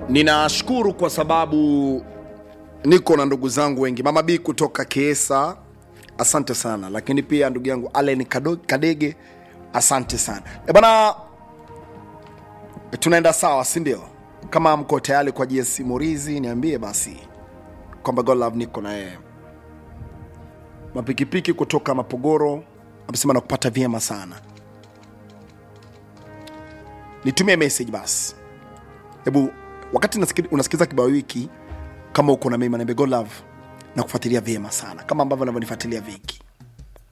ninashukuru kwa sababu niko na ndugu zangu wengi mama b kutoka kiesa asante sana lakini pia ndugu yangu alen Kado- kadege asante sana e bana tunaenda sawa si ndio kama mko tayari kwa gs morizi niambie basi kwamba golove niko na yeye mapikipiki kutoka mapogoro amesema nakupata vyema sana nitumie message basi hebu wakati nasikili- unasikiliza kibao hiki kama uko na mimi niambie go love na kufuatilia vyema sana kama ambavyo navyonifuatilia viki